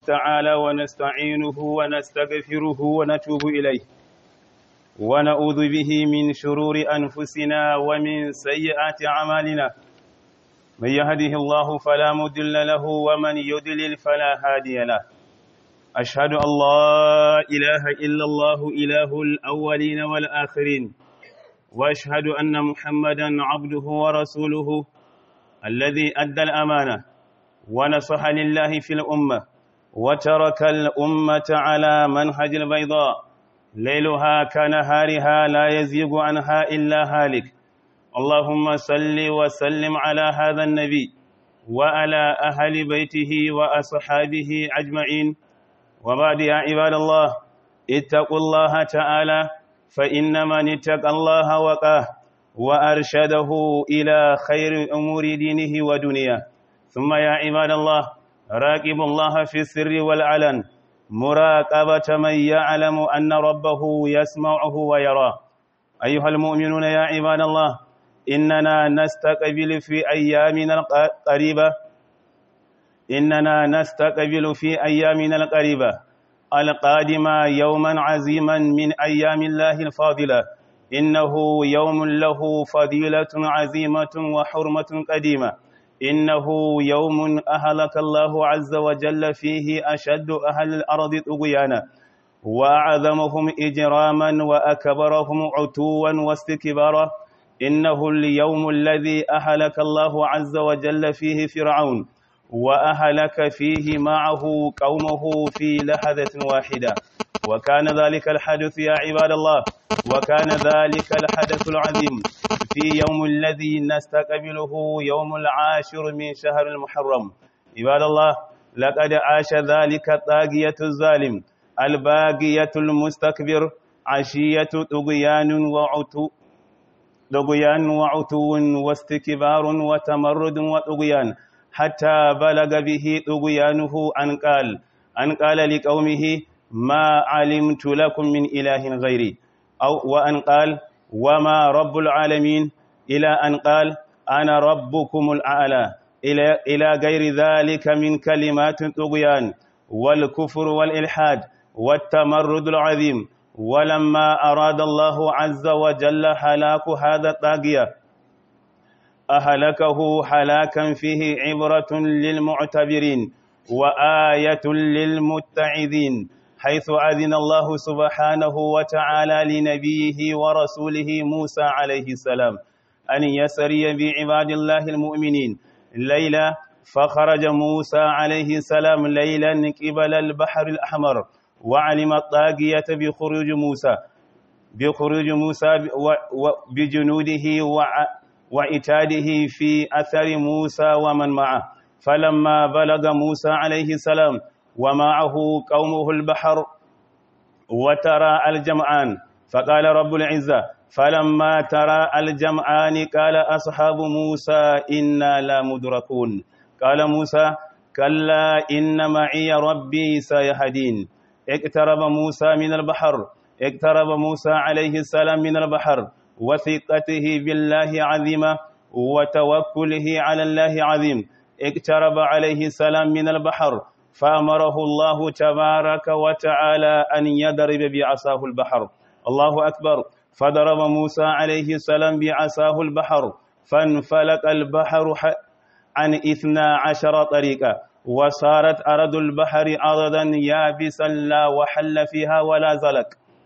تعالى ونستعينه ونستغفره ونتوب إليه ونعوذ به من شرور أنفسنا ومن سيئات أعمالنا من يهده الله فلا مضل له ومن يضلل فلا هادي له أشهد أن لا إله إلا الله إله الأولين والآخرين وأشهد أن محمدا عبده ورسوله الذي أدى الأمانة ونصح لله في الأمة وترك الأمة على منهج البيضاء ليلها كنهارها لا يزيغ عنها إلا هالك اللهم صل وسلم على هذا النبي وعلى أهل بيته وأصحابه أجمعين وبعد يا عباد الله اتقوا الله تعالى فإن من اتقى الله وقاه وأرشده إلى خير أمور دينه ودنياه ثم يا عباد الله راقبوا الله في السر والعلن مراقبة من يعلم أن ربه يسمعه ويراه أيها المؤمنون يا عباد الله إننا نستقبل في أيامنا القريبة إننا نستقبل في أيامنا القريبة القادمة يوما عزيما من أيام الله الفاضلة إنه يوم له فضيلة عزيمة وحرمة قديمة إنه يوم أهلك الله عز وجل فيه أشد أهل الأرض طغيانا وأعظمهم إجراما وأكبرهم عتوا واستكبارا إنه اليوم الذي أهلك الله عز وجل فيه فرعون وأهلك فيه معه قومه في لحظة واحدة وكان ذلك الحدث يا عباد الله وكان ذلك الحدث العظيم في يوم الذي نستقبله يوم العاشر من شهر المحرم عباد الله لقد عاش ذلك الطاغية الظالم الباقية المستكبر عشية طغيان وعتو طغيان وعتو واستكبار وتمرد وطغيان حتى بلغ به طغيانه أن قال أن قال لقومه ما علمت لكم من إله غيري أو وأن قال وما رب العالمين إلى أن قال أنا ربكم الأعلى إلى, إلى غير ذلك من كلمات طغيان والكفر والإلحاد والتمرد العظيم ولما أراد الله عز وجل هلاك هذا الطاغية أهلكه هلاكا فيه عبرة للمعتبرين وآية للمتعذين حيث أذن الله سبحانه وتعالى لنبيه ورسوله موسى عليه السلام أن يسري بعباد الله المؤمنين ليلة فخرج موسى عليه السلام ليلا قبل البحر الأحمر وعلم الطاغية بخروج موسى بخروج موسى بجنوده وعتاده في أثر موسى ومن معه فلما بلغ موسى عليه السلام ومعه قومه البحر وترى الجمعان فقال رب العزة فلما ترى الجمعان قال أصحاب موسى إنا لا مدركون قال موسى كلا إن معي ربي سيهدين اقترب موسى من البحر اقترب موسى عليه السلام من البحر وثقته بالله عظيمة وتوكله على الله عظيم اقترب عليه السلام من البحر فأمره الله تبارك وتعالى أن يضرب بعصاه البحر الله أكبر فضرب موسى عليه السلام بعصاه البحر فانفلق البحر عن إثنى عشر طريقة وصارت أرض البحر أرضا يابسا لا وحل فيها ولا زلق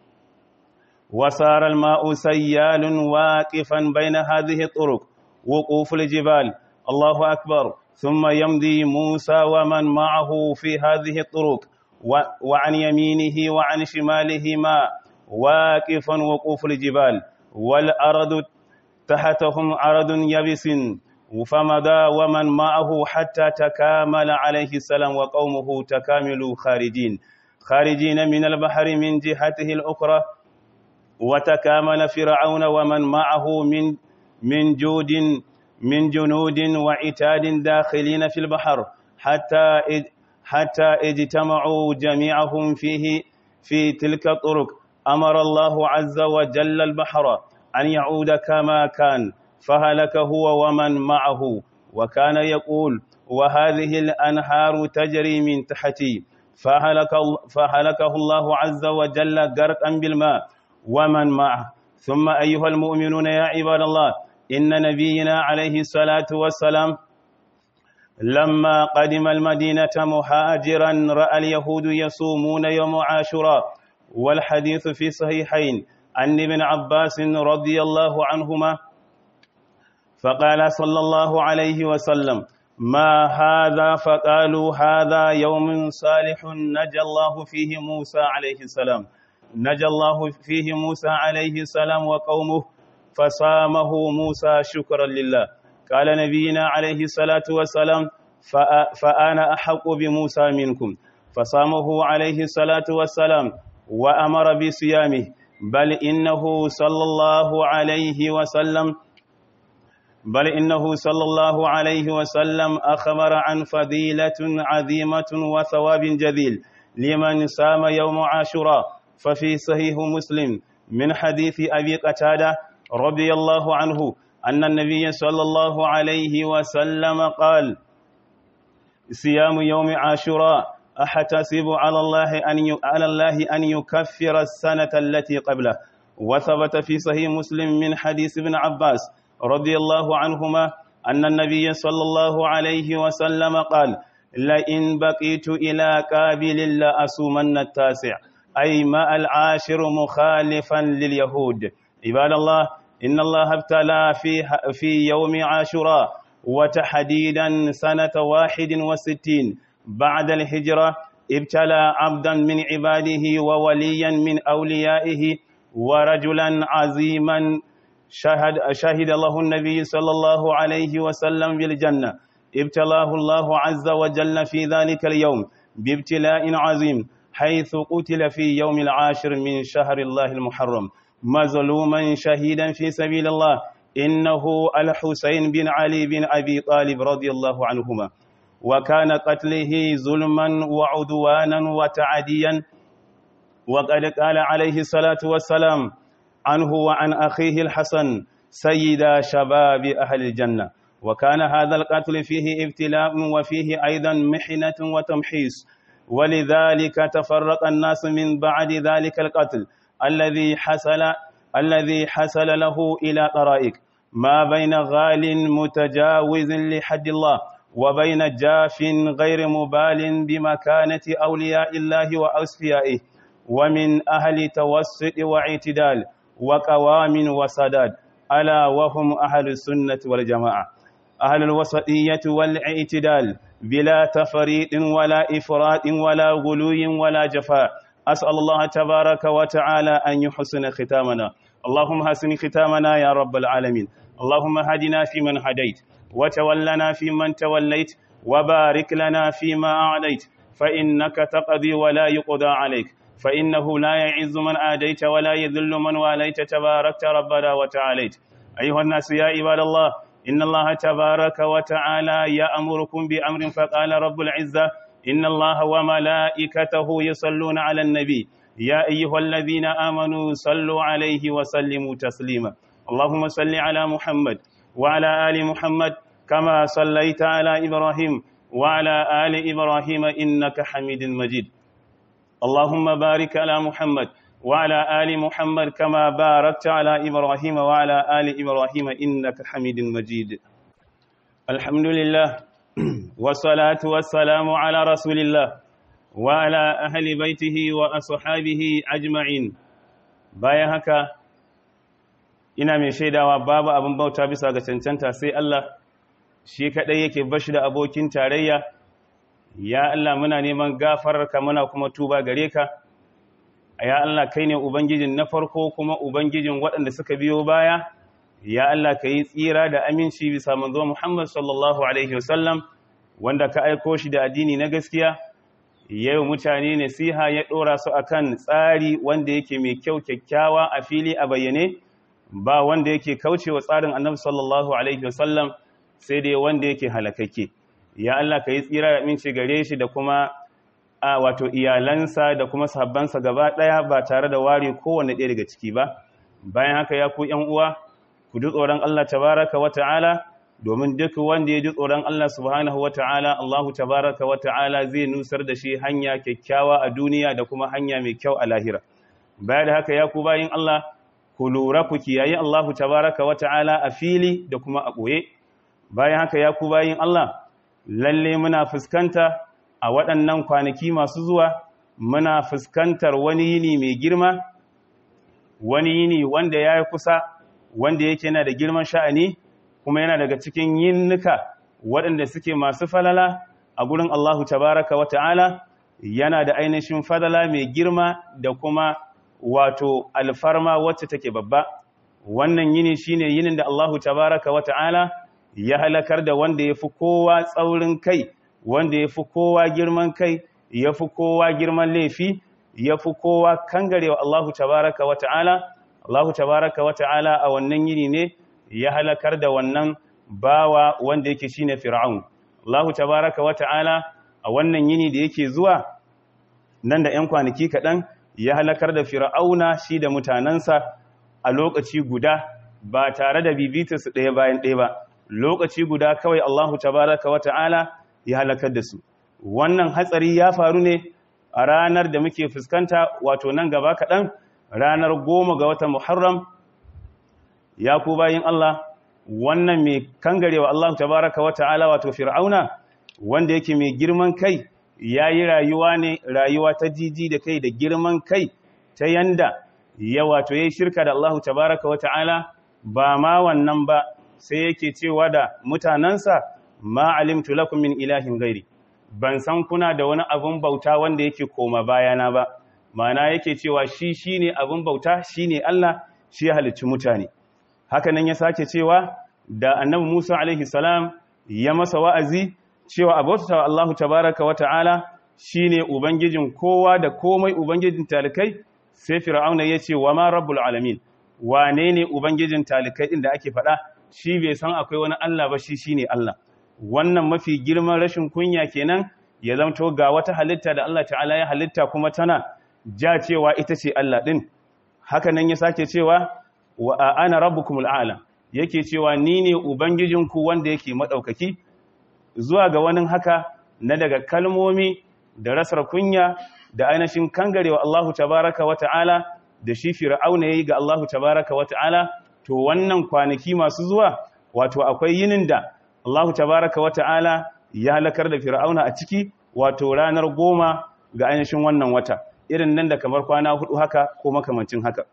وصار الماء سيال واقفا بين هذه الطرق وقوف الجبال الله أكبر ثم يمضي موسى ومن معه في هذه الطرق وعن يمينه وعن شماله ماء واقفا وقوف الجبال والأرض تحتهم أرض يبس فمضى ومن معه حتى تكامل عليه السلام وقومه تكاملوا خارجين خارجين من البحر من جهته الأخرى وتكامل فرعون ومن معه من من جود من جنود وعتاد داخلين في البحر حتى حتى اجتمعوا جميعهم فيه في تلك الطرق أمر الله عز وجل البحر أن يعود كما كان فهلك هو ومن معه وكان يقول وهذه الأنهار تجري من تحتي فهلك, فهلكه الله عز وجل غرقا بالماء ومن معه ثم أيها المؤمنون يا عباد الله إن نبينا عليه الصلاة والسلام لما قدم المدينة مهاجرا رأى اليهود يصومون يوم عاشوراء والحديث في صحيحين عن ابن عباس رضي الله عنهما فقال صلى الله عليه وسلم ما هذا فقالوا هذا يوم صالح نجى الله فيه موسى عليه السلام نجى الله فيه موسى عليه السلام وقومه فصامه موسى شكرا لله قال نبينا عليه الصلاة والسلام فأنا أحق بموسى منكم فصامه عليه الصلاة والسلام وأمر بصيامه بل إنه صلى الله عليه وسلم بل إنه صلى الله عليه وسلم أخبر عن فضيلة عظيمة وثواب جذيل لمن سام يوم عاشوراء ففي صحيح مسلم من حديث أبي قتادة رضي الله عنه أن النبي صلى الله عليه وسلم قال صيام يوم عاشوراء أحتسب على الله أن على الله أن يكفر السنة التي قبله وثبت في صحيح مسلم من حديث ابن عباس رضي الله عنهما أن النبي صلى الله عليه وسلم قال لئن بقيت إلى قابل لأصومن التاسع أي ما العاشر مخالفا لليهود عباد الله إن الله ابتلى في, في يوم عاشوراء وتحديدا سنة واحد وستين بعد الهجرة ابتلى عبدا من عباده ووليا من أوليائه ورجلا عظيما شهد, شهد له النبي صلى الله عليه وسلم بالجنة ابتلاه الله عز وجل في ذلك اليوم بابتلاء عظيم حيث قتل في يوم العاشر من شهر الله المحرم مظلوما شهيدا في سبيل الله إنه الحسين بن علي بن أبي طالب رضي الله عنهما وكان قتله ظلما وعدوانا وتعديا وقد قال عليه الصلاة والسلام عنه وعن أخيه الحسن سيدا شباب أهل الجنة وكان هذا القتل فيه ابتلاء وفيه أيضا محنة وتمحيص ولذلك تفرق الناس من بعد ذلك القتل الذي حصل الذي حصل له إلى طرائق ما بين غال متجاوز لحد الله وبين جاف غير مبال بمكانة أولياء الله وأصفيائه ومن أهل توسط واعتدال وقوام وسداد ألا وهم أهل السنة والجماعة أهل الوسطية والاعتدال بلا تفريط ولا إفراط ولا غلو ولا جفاء أسأل الله تبارك وتعالى أن يحسن ختامنا اللهم حسن ختامنا يا رب العالمين اللهم هدنا فيمن هديت وتولنا فيمن توليت وبارك لنا فيما أعليت فإنك تقضي ولا يقضى عليك فإنه لا يعز من آديت ولا يذل من واليت تباركت ربنا وتعاليت أيها الناس يا عباد الله إن الله تبارك وتعالى يأمركم بأمر فقال رب العزة إن الله وملائكته يصلون على النبي يا أيها الذين آمنوا صلوا عليه وسلموا تسليما اللهم صل على محمد وعلى آل محمد كما صليت على إبراهيم وعلى آل إبراهيم إنك حميد مجيد اللهم بارك على محمد وعلى آل محمد كما باركت على إبراهيم وعلى آل إبراهيم إنك حميد مجيد الحمد لله والصلاة والسلام على رسول الله وعلى أهل بيته وأصحابه أجمعين bayan haka ina mai shaidawa babu abin bauta bisa ga cancanta sai Allah shi kadai yake bashi da abokin tarayya ya Allah muna neman gafararka muna kuma tuba gare ka ya Allah kai ne ubangijin na farko kuma ubangijin waɗanda suka biyo baya ya Allah ka yi tsira da aminci bisa manzo Muhammad sallallahu alaihi wasallam wanda ka aiko shi da addini na gaskiya yau mutane nasiha ya ɗora su akan tsari wanda yake mai kyau kyakkyawa a fili a bayyane ba wanda yake kaucewa tsarin annabi sallallahu alaihi wasallam sai dai wanda yake halakakke ya Allah ka yi tsira da aminci gare shi da kuma a wato iyalansa da kuma sahabbansa gaba ɗaya ba tare da ware kowane ɗaya daga ciki ba bayan haka ya ku ‘yan uwa ku ji tsoron Allah tabaraka wa ta'ala domin duk wanda ya ji tsoron Allah subhanahu wata'ala Allahu tabaraka wata'ala zai nusar da shi hanya kyakkyawa a duniya da kuma hanya mai kyau a lahira baya da haka ya ku bayin Allah ku lura ku kiyaye Allahu tabaraka wata'ala a fili da kuma a ɓoye bayan haka ya ku bayin Allah lalle muna fuskanta a waɗannan kwanaki masu zuwa muna fuskantar wani yini mai girma wani yini wanda ya yi kusa wanda yake yana da girman sha'ani kuma yana daga cikin yinnuka waɗanda suke masu falala a gurin Allahu tabaraka wa ta'ala yana da ainihin falala mai girma da kuma wato alfarma wacce take babba wannan yini shine yinin da Allahu tabaraka wa ta'ala ya halakar da wanda ya fi kowa tsaurin kai wanda ya fi kowa girman kai ya fi kowa girman laifi ya fi kowa kangarewa Allahu tabaraka wa ta'ala Allahu tabaraka wa ta'ala a wannan yini ne ya halakar da wannan bawa wanda yake shine fir'aun Allahu tabaraka wa ta'ala a wannan yini da yake zuwa nan da 'yan kwanaki kaɗan ya halakar da fir'auna shi da mutanensa a lokaci guda ba tare da bibita su ɗaya bayan ɗaya ba lokaci guda kawai Allahu tabaraka wa ta'ala ya halakar da su wannan hatsari ya faru ne a ranar da muke fuskanta wato nan gaba kaɗan ranar goma ga watan muharram ya ku bayin Allah wannan mai kangarewa Allah tabaraka wa ta'ala wato fir'auna wanda yake mai girman kai ya yi rayuwa ne rayuwa ta jiji da kai da girman kai ta yanda ya wato ya yi shirka da Allah tabaraka wa ta'ala ba ma wannan ba sai yake cewa da mutanensa ma alimtu lakum min ilahin gairi ban san kuna da wani abin bauta wanda yake koma bayana ba mana yake cewa shi shine abin bauta shine Allah shi ya halicci mutane haka nan ya sake cewa da annabi Musa alaihi salam ya masa wa'azi cewa abota Allah tabaraka wa ta'ala shine ubangijin kowa da komai ubangijin talikai sai fir'auna ya ce wa ma rabbul alamin wane ne ubangijin talikai din da ake faɗa shi bai san akwai wani Allah ba shi shine Allah wannan mafi girman rashin kunya kenan ya zamto ga wata halitta da Allah ta'ala ya halitta kuma tana ja cewa ita ce Allah din haka nan ya sake cewa wa ana rabbukumul a'la yake cewa ni ne ubangijinku wanda yake madaukaki zuwa ga wani haka na daga kalmomi da rasar kunya da ainihin kangarewa Allahu tabaraka wa ta'ala da shi fir'auna yayi ga Allahu tabaraka wa ta'ala to wannan kwanaki masu zuwa wato akwai yinin da Allahu tabaraka wa ta'ala ya halakar da fir'auna a ciki wato ranar goma ga ainihin wannan wata irin nan da kamar kwana hudu haka ko makamancin haka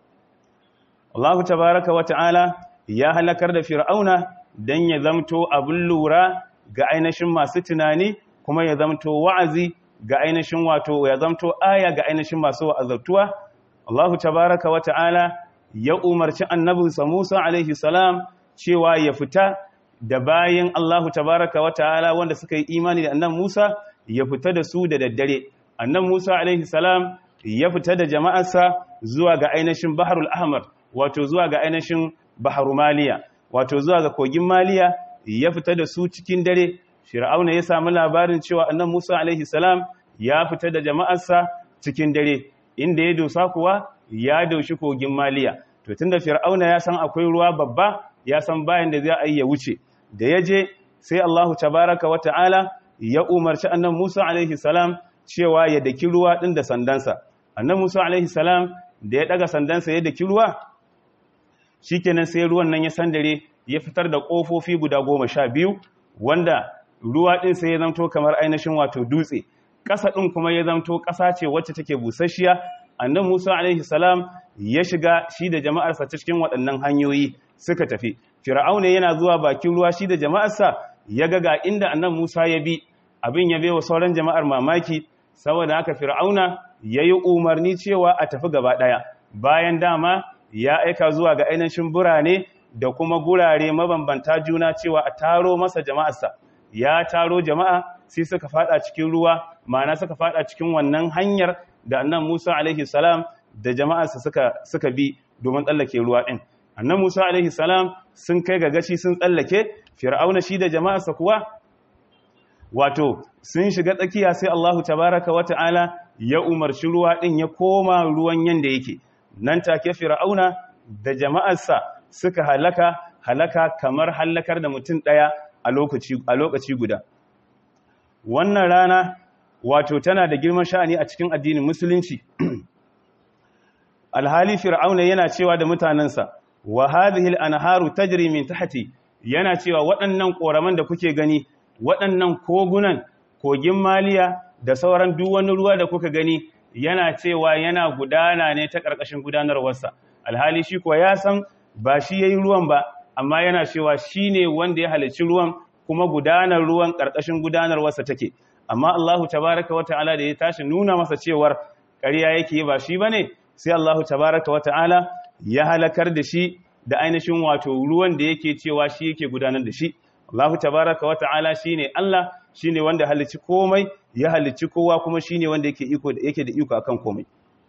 Allahu tabaraka wa ta'ala ya halakar da fir'auna dan ya zamto abin lura ga ainihin masu tunani kuma ya zamto wa'azi ga ainihin wato ya zamto aya ga ainihin masu wa'azartuwa Allahu tabaraka wa ta'ala ya umarci annabinsa Musa alaihi salam cewa ya fita da bayan Allahu tabaraka wa ta'ala wanda suka yi imani da annan Musa ya fita da su da daddare annan Musa alaihi salam ya fita da jama'arsa zuwa ga ainihin Baharul Ahmar wato zuwa ga ainihin Baharu Maliya wato zuwa ga kogin Maliya ya fita da su cikin dare Fir'auna ya samu labarin cewa annan Musa alaihi salam ya fita da jama'arsa cikin dare inda ya dosa kuwa ya daushi kogin Maliya to tunda Fir'auna ya san akwai ruwa babba ya san bayan da zai yi ya wuce da ya je sai Allahu tabaraka wa ta'ala ya umarci annan Musa alaihi salam cewa ya daki ruwa ɗin da sandansa. Annan Musa alaihi salam da ya ɗaga sandansa ya daki ruwa, shi kenan sai ruwan nan ya sandare ya fitar da ƙofofi guda goma sha biyu, wanda ruwa ɗin sai ya zamto kamar ainihin wato dutse. Ƙasa ɗin kuma ya zamto ƙasa ce wacce take busasshiya, annan Musa alaihi salam ya shiga shi da jama'arsa cikin waɗannan hanyoyi suka tafi. Fir'auna yana zuwa bakin ruwa shi da jama'arsa ya ga ga inda annan Musa ya bi abin ya bewa sauran jama'ar mamaki saboda haka Fir'auna ya yi umarni cewa a tafi gaba ɗaya bayan dama ya aika zuwa ga ainihin burane da kuma gurare mabambanta juna cewa a taro masa jama'arsa ya taro jama'a sai suka fada cikin ruwa ma'ana suka fada cikin wannan hanyar da annan Musa alaihi salam da jama'arsa suka suka bi domin tsallake ruwa ɗin annan Musa alaihi salam sun kai ga gashi sun tsallake fir'auna shi da jama'arsa kuwa wato sun shiga tsakiya sai Allahu tabaraka wa ta'ala ya umarci ruwa din ya koma ruwan yanda yake nan take fir'auna da jama'arsa suka halaka halaka kamar hallakar da mutum ɗaya a lokaci guda wannan rana wato tana da girman sha'ani a cikin addinin musulunci alhali fir'auna yana cewa da mutanensa wa hadhihi al-anharu tajri min tahti yana cewa waɗannan ƙoraman da kuke gani waɗannan kogunan kogin maliya da sauran duk wani ruwa da kuka gani yana cewa yana gudana ne ta ƙarƙashin gudanarwarsa alhali shi kuwa ya san ba shi yayi ruwan ba amma yana cewa shine wanda ya halicci ruwan kuma gudanar ruwan ƙarƙashin gudanarwarsa take amma Allahu tabaraka wa ta'ala da ya tashi nuna masa cewar ƙarya yake ba shi bane sai Allahu tabaraka wa ta'ala ya halakar da shi da ainihin wato ruwan da yake cewa shi yake gudanar da shi Allahu tabaraka wa ta'ala shine Allah shine wanda halicci komai ya halicci kowa kuma shine wanda yake iko da yake da iko akan komai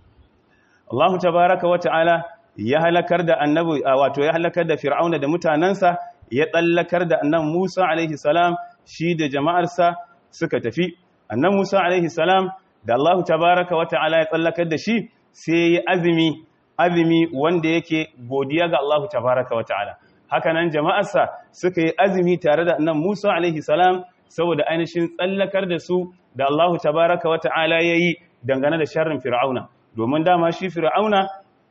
Allahu tabaraka wa ta'ala ya halakar da annabi wato ya halakar da fir'auna da mutanansa ya tsallakar da annabi Musa alaihi salam shi da jama'arsa suka tafi annabi Musa alaihi salam da Allahu tabaraka wa ta'ala ya tsallakar da shi sai ya azumi azumi wanda yake godiya ga Allahu tabaraka wa ta'ala hakanan jama'arsa suka yi azumi tare da annabi Musa alaihi salam saboda ainihin tsallakar da su da Allahu tabaraka wa ta'ala yayi dangane da sharrin fir'auna domin dama shi fir'auna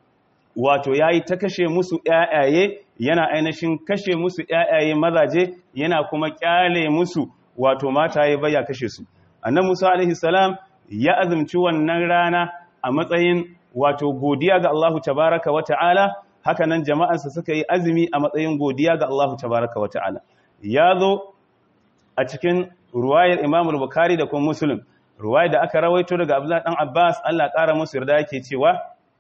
wato yayi ta kashe musu ƴaƴaye yana ainihin kashe musu ƴaƴaye mazaje yana kuma kyale musu wato mataye baya kashe su annabi Musa alaihi salam ya azumci wannan rana a matsayin wato godiya ga Allahu tabaraka wa ta'ala haka nan jama'arsa suka yi azumi a matsayin godiya ga Allahu tabaraka wa ta'ala ya zo a cikin ruwayar Imam al-Bukhari da kuma Muslim ruwayar da aka rawaito daga Abdullah dan Abbas Allah ƙara musu yarda yake cewa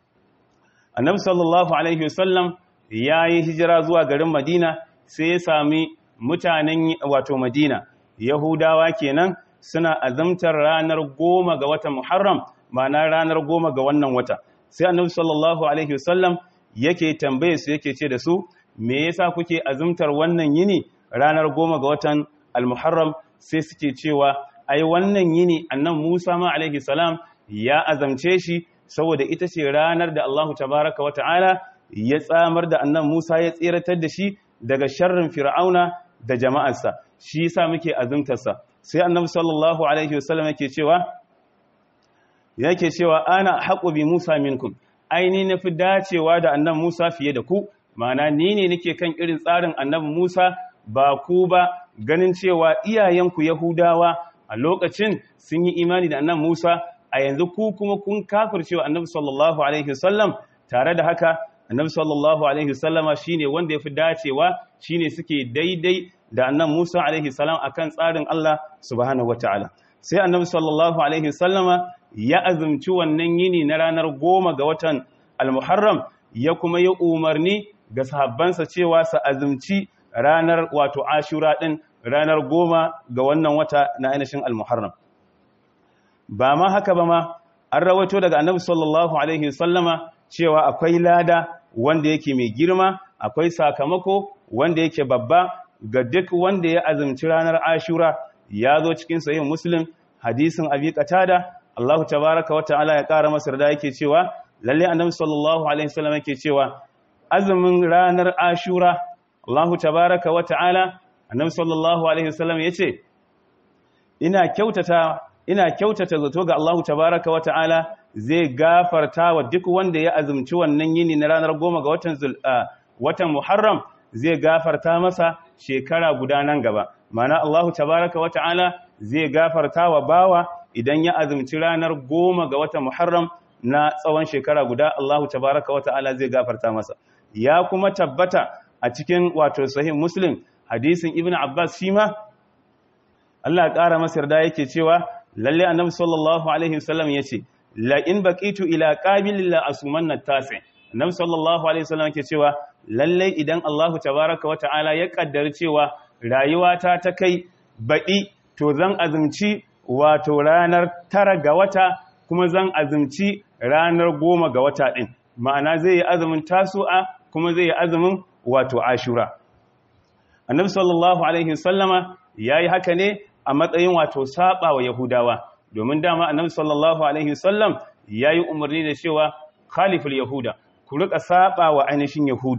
Annabi sallallahu alaihi wasallam yayi hijira zuwa garin Madina sai ya sami mutanen wato Madina Yahudawa kenan suna azamtar ranar goma ga watan Muharram ma'ana ranar goma ga wannan wata sai annabi sallallahu alaihi wasallam yake tambaye su yake ce da su me yasa kuke azumtar wannan yini ranar goma ga watan al-muharram sai suke cewa ai wannan yini annan Musa ma alaihi salam ya azamce shi saboda ita ce ranar da Allahu tabaraka wata'ala ya tsamar da annan Musa ya tsiratar da shi daga sharrin fir'auna da jama'arsa shi yasa muke azumtarsa sai annabi sallallahu alaihi wasallam yake cewa yake cewa ana haƙo bi Musa minkum aini na fi dacewa da annan Musa fiye da ku mana ni ne nake kan irin tsarin annabi Musa ba ku ba ganin cewa iyayenku Yahudawa a lokacin sun yi imani da annan Musa a yanzu ku kuma kun kafircewa annabi sallallahu alaihi wasallam tare da haka annabi sallallahu alaihi wasallama shine wanda yafi dacewa shine suke daidai da annan Musa alaihi salam akan tsarin Allah subhanahu wataala sai annabi sallallahu alaihi wasallama ya azumci wannan yini na ranar goma ga watan al-muharram ya kuma yi umarni ga sahabbansa cewa su azumci ranar wato ashura din ranar goma ga wannan wata na ainihin al-muharram ba ma haka ba ma an rawaito daga annabi sallallahu alaihi wasallama cewa akwai lada wanda yake mai girma akwai sakamako wanda yake babba ga duk wanda ya azumci ranar ashura ya zo cikin sahih muslim hadisin abi qatada Allahu tabaraka wa ta'ala ya kara masa da yake cewa lalle annabi sallallahu alaihi wasallam yake cewa azumin ranar ashura Allahu tabaraka wa ta'ala annabi sallallahu alaihi wasallam yace ina kyautata ina kyautata zato ga Allahu tabaraka wa ta'ala zai gafarta wa duk wanda ya azumci wannan yini na ranar goma ga watan watan Muharram zai gafarta masa shekara guda nan gaba mana Allahu tabaraka wa ta'ala zai gafarta wa bawa idan ya azumci ranar goma ga watan Muharram na tsawon shekara guda Allahu tabaraka wa ta'ala zai gafarta masa ya kuma tabbata a cikin wato sahih Muslim hadisin Ibn Abbas shi ma Allah ya ƙara masa yarda yake cewa lalle annabi sallallahu alaihi wasallam yace la in baqitu ila qabilin la asumanna tasi annabi sallallahu alaihi wasallam yake cewa lalle idan Allahu tabaaraka wa ta'ala ya kaddari cewa rayuwata ta kai baɗi to zan azumci wato ranar tara ga wata kuma zan azumci ranar goma ga wata din ma'ana zai yi azumin tasu'a kuma zai yi azumin wato ashura annabi sallallahu alaihi wasallama yayi haka ne a matsayin wato saba wa Yahudawa domin dama annabi sallallahu alaihi wasallam yayi umarni da cewa khaliful yahuda ku rika saba wa ainihin yahudu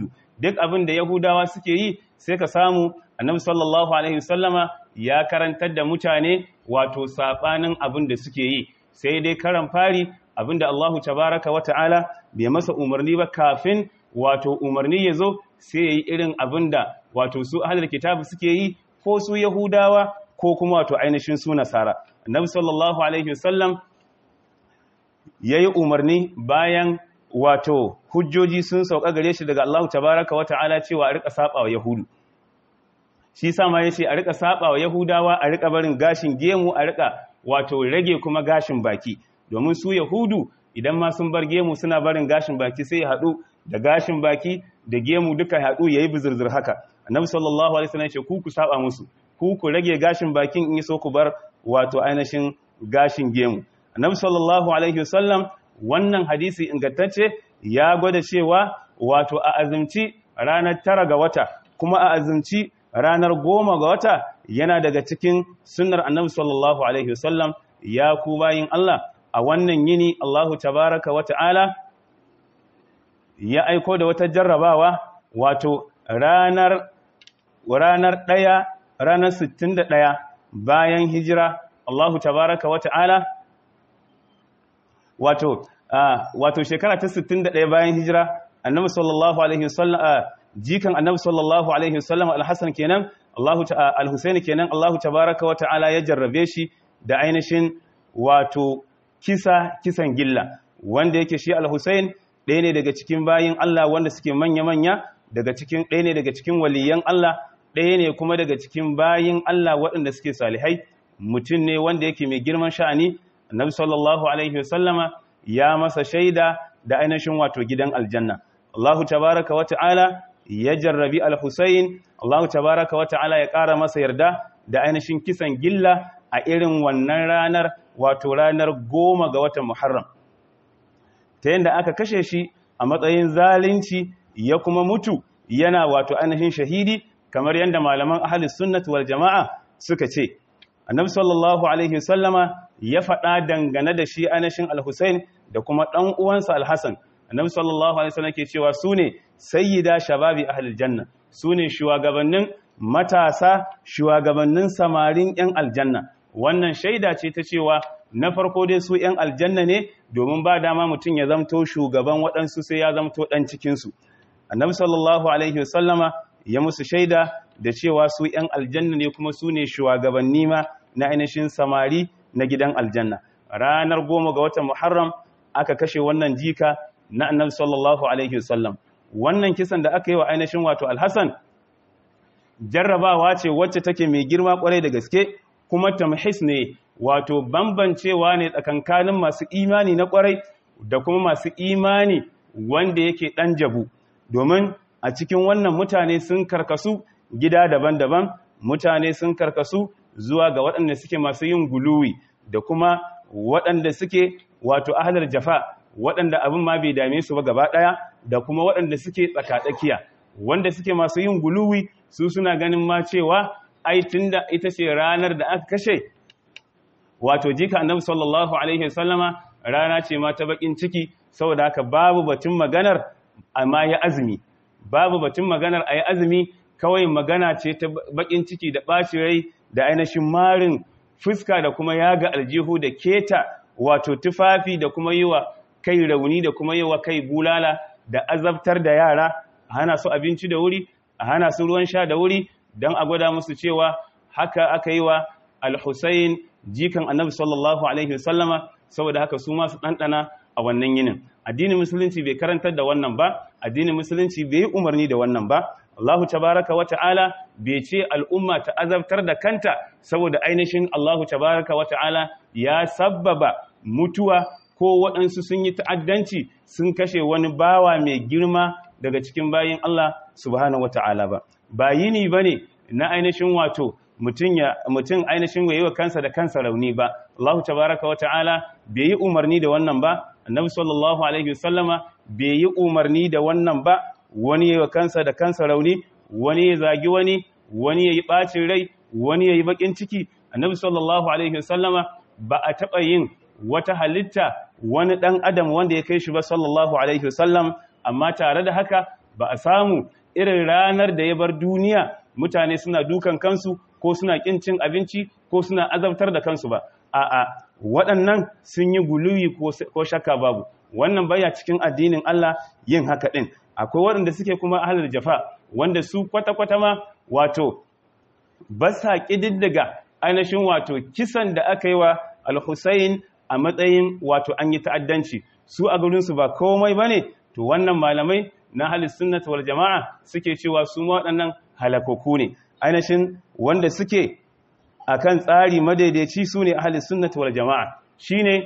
duk abin da yahudawa suke yi sai ka samu annabi sallallahu alaihi wasallama ya karantar da mutane wato sabanin abin da suke yi sai dai karan fari abin da Allahu tabaraka wa ta'ala bai masa umarni ba kafin wato umarni ya zo sai ya yi irin abin da wato su ahalar kitabu suke yi ko su yahudawa ko kuma wato ainihin su nasara annabi sallallahu alaihi wasallam ya yi umarni bayan wato hujjoji sun sauka gare shi daga Allahu tabaraka wa ta'ala cewa a rika saba wa yahudu shi sama ya ce a rika saba wa yahudawa a rika barin gashin gemu a rika wato rage kuma gashin baki domin su yahudu idan ma sun bar gemu suna barin gashin baki sai ya haɗu da gashin baki da gemu duka haɗu ya yi bizirzir haka annabi sallallahu alaihi wasallam ya ce ku ku saba musu ku ku rage gashin bakin in so ku bar wato ainihin gashin gemu annabi sallallahu alaihi wasallam wannan hadisi ingantacce ya gwada cewa wato a azumci ranar tara ga wata kuma a azumci ranar goma ga wata yana daga cikin sunnar annabi sallallahu alaihi wasallam ya ku bayin Allah a wannan yini Allahu tabaraka wa ta'ala ya aiko da wata jarrabawa wato ranar ranar ɗaya ranar 61 bayan hijira Allahu tabaraka wa ta'ala wato wato shekara ta 61 bayan hijira annabi sallallahu alaihi wasallam jikan annabi sallallahu alaihi wasallam al-hasan kenan Allahu ta'ala al-husaini kenan Allahu tabaraka wa ta'ala ya jarrabe shi da ainihin wato kisa kisan gilla wanda yake shi al-husain ɗaya ne daga cikin bayin Allah wanda suke manya-manya daga cikin ɗaya ne daga cikin waliyan Allah ɗaya ne kuma daga cikin bayin Allah waɗanda suke salihai mutum ne wanda yake mai girman sha'ani annabi sallallahu alaihi wasallama ya masa shaida da ainihin wato gidan aljanna Allahu tabaraka wa ta'ala ya jarrabi al-Husayn Allahu tabaraka wa ta'ala ya ƙara masa yarda da ainihin kisan gilla a irin wannan ranar wato ranar goma ga watan Muharram ta yadda aka kashe shi a matsayin zalunci ya kuma mutu yana wato ainihin shahidi kamar yadda malaman ahlus sunnati wal jama'a suka ce annabi sallallahu alaihi wasallama ya faɗa dangane da shi ainihin al-Husayn da kuma ɗan uwansa al-Hasan annabi sallallahu alaihi wasallam ke cewa sune sayyida shababi ahlil janna sune shugabannin matasa shugabannin samarin yan aljanna wannan shaida ce ta cewa na farko dai su yan aljanna ne domin ba dama mutum ya zamto shugaban waɗansu sai ya zamto ɗan cikinsu annabi sallallahu alaihi wasallama ya musu shaida da cewa su yan aljanna ne kuma su ne shugabanni ma na ainihin samari na gidan aljanna ranar goma ga watan muharram aka kashe wannan jika na annabi sallallahu alaihi wasallam wannan kisan da aka yi wa ainihin wato alhassan jarrabawa ce wacce take mai girma kwarai da gaske kuma tamhis ne wato bambancewa ne tsakankanin masu imani na kwarai da kuma masu imani wanda yake dan jabu domin a cikin wannan mutane sun karkasu gida daban-daban mutane sun karkasu zuwa ga waɗanda suke masu yin guluwi da kuma waɗanda suke wato ahlar jafa waɗanda abin ma bai dame su ba gaba ɗaya da kuma waɗanda suke tsakatsakiya wanda suke masu yin guluwi su suna ganin ma cewa ai tunda ita ce ranar da aka kashe wato jika annabi sallallahu alaihi wasallama rana ce ma ta bakin ciki saboda haka babu batun maganar amma ya azumi babu batun maganar ayi azumi kawai magana ce ta bakin ciki da ɓaci rai da ainihin marin fuska da kuma yaga aljihu da keta wato tufafi da kuma yi wa kai rauni da kuma yi wa kai bulala da azabtar da yara a hana su abinci da wuri a hana su ruwan sha da wuri don a gwada musu cewa haka aka yi wa al-Husayn jikan annabi sallallahu alaihi wasallama saboda haka su masu ɗanɗana a wannan yinin addinin musulunci bai karantar da wannan ba addinin musulunci bai yi umarni da wannan ba Allahu tabaraka wa ta'ala bai ce al'umma ta azabtar da kanta saboda ainihin Allahu tabaraka wa ta'ala ya sabbaba mutuwa ko waɗansu sun yi ta'addanci sun kashe wani bawa mai girma daga cikin bayin Allah subhanahu wa ta'ala ba ba yini ba ne na ainihin wato mutum ainihin yi wa kansa da kansa rauni ba Allahu tabaraka wa ta'ala bai yi umarni da wannan ba annabi sallallahu alaihi wasallama bai yi umarni da wannan ba wani yi wa kansa da kansa rauni wani ya zagi wani wani ya yi ɓacin rai wani ya yi baƙin ciki annabi sallallahu alaihi wasallama ba a taɓa yin wata halitta wani ɗan adam wanda ya kai shi ba sallallahu alaihi wasallam amma tare da haka ba a samu irin ranar da ya bar duniya mutane suna dukan kansu ko suna kin cin abinci ko suna azabtar da kansu ba a'a waɗannan sun yi guluwi ko shakka babu wannan baya cikin addinin Allah yin haka din akwai waɗanda suke kuma ahlul jafa wanda su kwata-kwata ma wato ba sa ƙididdiga ainihin wato kisan da aka yi wa al-Husayn a matsayin wato an yi ta'addanci su a gurinsu ba komai ba ne to wannan malamai na halis sunnat wal jama'a suke cewa su waɗannan halakoku ne ainihin wanda suke akan tsari madaidaici su ne halis sunnat wal jama'a shine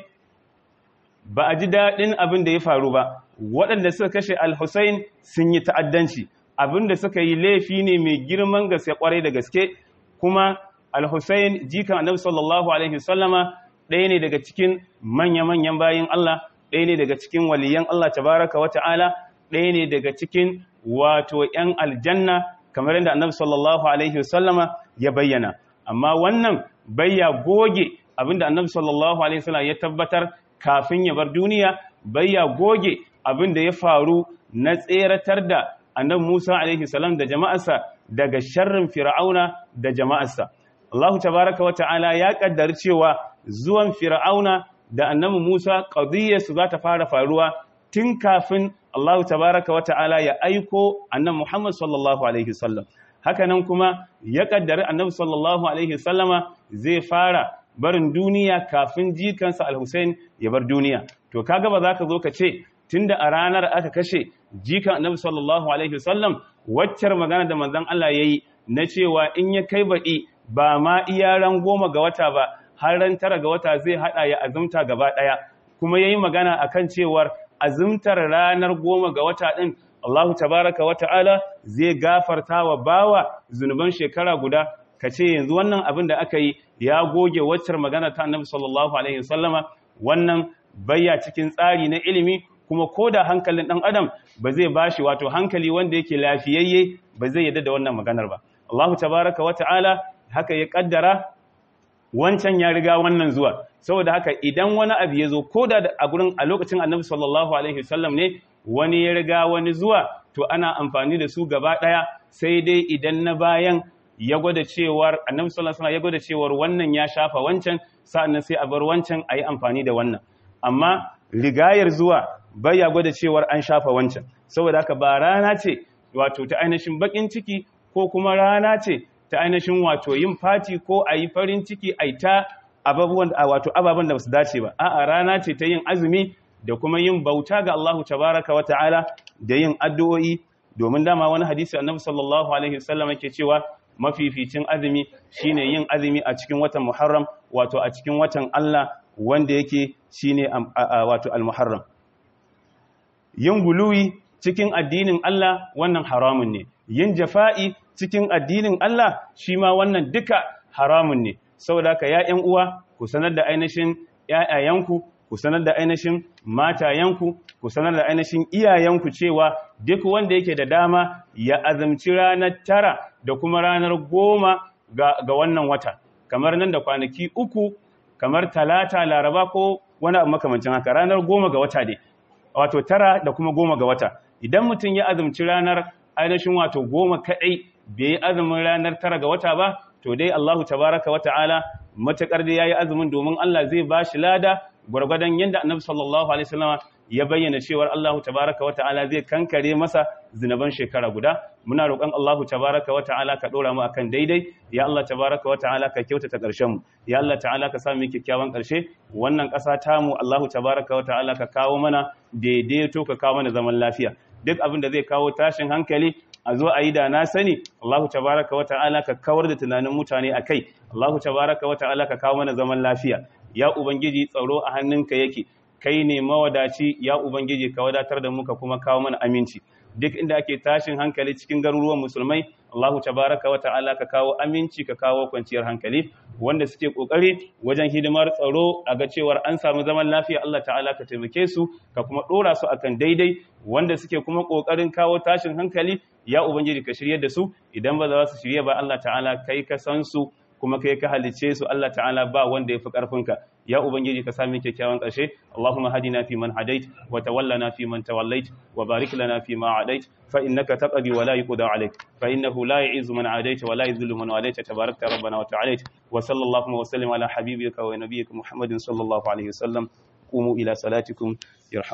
ba a ji daɗin abin da ya faru ba waɗanda suka kashe al-Husayn sun yi ta'addanci abin da suka yi laifi ne mai girman gaske kwarai da gaske kuma al-Husayn jikan annabi sallallahu alaihi wasallama ɗaya ne daga cikin manya-manyan bayin Allah ɗaya ne daga cikin waliyan Allah tabaraka wa ta'ala ɗaya ne daga cikin wato ‘yan aljanna kamar yadda annabi sallallahu alaihi wasallama ya bayyana amma wannan bayya goge abinda annabi sallallahu alaihi wasallama ya tabbatar kafin ya bar duniya bayya goge abinda ya faru na tseratar da annabi Musa alaihi salam da jama'arsa daga sharrin fir'auna da jama'arsa Allah tabaraka wa ta'ala ya kaddar cewa zuwan fir'auna da annabi Musa qadiyarsu za ta fara faruwa tun kafin Allah tabaraka wa ta'ala ya aiko annabi Muhammad sallallahu alaihi wasallam hakanan kuma ya kaddari annabi sallallahu alaihi wasallama zai fara barin duniya kafin jikansa al-Husayn ya bar duniya to kaga ba za ka zo ka ce tunda a ranar aka kashe jikan annabi sallallahu alaihi wasallam waccar magana da manzon Allah yayi na cewa in ya kai baɗi ba ma iya ran goma ga wata ba har ran tara ga wata zai hada ya azumta gaba daya kuma yayi magana akan cewar azumtar ranar goma ga wata din Allahu tabaraka wa ta'ala zai gafarta wa bawa zunuban shekara guda kace yanzu wannan abin da aka yi ya goge waccar magana ta Annabi sallallahu alaihi wasallama wannan bayya cikin tsari na ilimi kuma koda hankalin dan adam ba zai bashi wato hankali wanda yake lafiyayye ba zai yadda da wannan maganar ba Allahu tabaraka wa ta'ala haka ya kaddara wancan ya riga wannan zuwa saboda haka idan wani abu ya zo ko da a gurin a lokacin annabi sallallahu alaihi wasallam ne wani ya riga wani zuwa to ana amfani da su gaba daya sai dai idan na bayan ya gwada cewar annabi sallallahu alaihi ya gwada cewar wannan ya shafa wancan sa'annan sai a bar wancan ayi amfani da wannan amma rigayar zuwa bai ya gwada cewar an shafa wancan saboda haka ba rana ce wato ta ainihin bakin ciki ko kuma rana ce ta ainihin wato yin fati ko a yi farin ciki a ta ababen wato ababen da ba su dace ba a'a rana ce ta yin azumi da kuma yin bauta ga Allahu tabaraka wa ta'ala da yin addu'o'i domin dama wani hadisi annabi sallallahu alaihi wasallam yake cewa mafificin azumi shine yin azumi a cikin watan Muharram wato a cikin watan Allah wanda yake shine wato al-Muharram yin guluwi cikin addinin Allah wannan haramun ne yin jafa'i cikin addinin Allah shi ma wannan duka haramun ne saboda haka ya ƴan uwa ku sanar da ainihin ƴaƴayenku ku sanar da ainihin matayenku ku sanar da ainihin iyayenku cewa duk wanda yake da dama ya azumci ranar tara da kuma ranar goma ga, ga wannan wata kamar nan da kwanaki uku kamar talata laraba ko wani abu makamancin haka ranar goma ga wata dai wato tara da kuma goma ga wata idan mutum ya azumci ranar ainihin wato goma kaɗai bai yi azumin ranar tara ga wata ba to dai Allahu tabaraka wa ta'ala matakar da yayi azumin domin Allah zai ba shi lada gwargwadon yadda Annabi sallallahu alaihi wasallam ya bayyana cewa Allahu tabaraka wa ta'ala zai kankare masa zinaban shekara guda muna roƙon Allahu tabaraka wa ta'ala ka dora mu akan daidai ya Allah tabaraka wa ta'ala ka kyautata ƙarshen mu ya Allah ta'ala ka sa mu kyakkyawan ƙarshe wannan ƙasa ta mu Allahu tabaraka wa ta'ala ka kawo mana daidaito ka kawo mana zaman lafiya duk abin da zai kawo tashin hankali a zo a yi da na sani Allahu tabaraka wa ta'ala ka kawar da tunanin mutane a kai Allahu tabaraka wa ta'ala ka kawo mana zaman lafiya ya ubangiji tsaro a hannunka yake kai ne mawadaci ya ubangiji ka wadatar da mu ka kuma kawo mana aminci duk inda ake tashin hankali cikin garuruwan musulmai Allahu tabaraka wa ta'ala ka kawo aminci ka kawo kwanciyar hankali wanda suke kokari wajen hidimar tsaro a ga cewar an samu zaman lafiya Allah ta'ala ka taimake su ka kuma dora su akan daidai wanda suke kuma kokarin kawo tashin hankali ya ubangiji ka shirye da su idan ba za su shirye ba Allah ta'ala kai ka san su kuma kai ka halice su Allah ta'ala ba wanda ya fi ƙarfinka ya ubangiji ka sami kyakkyawan ƙarshe Allahumma hadina fi man hadait wa tawallana fi man tawallait wa barik lana fi ma adait fa innaka taqdi wa la yuqda alayk fa innahu la yu'izzu man adait wa la yudhillu man walayta tabarakta rabbana wa ta'ala wa sallallahu wa sallim ala habibika wa nabiyyika muhammadin sallallahu alaihi wasallam qumu ila salatikum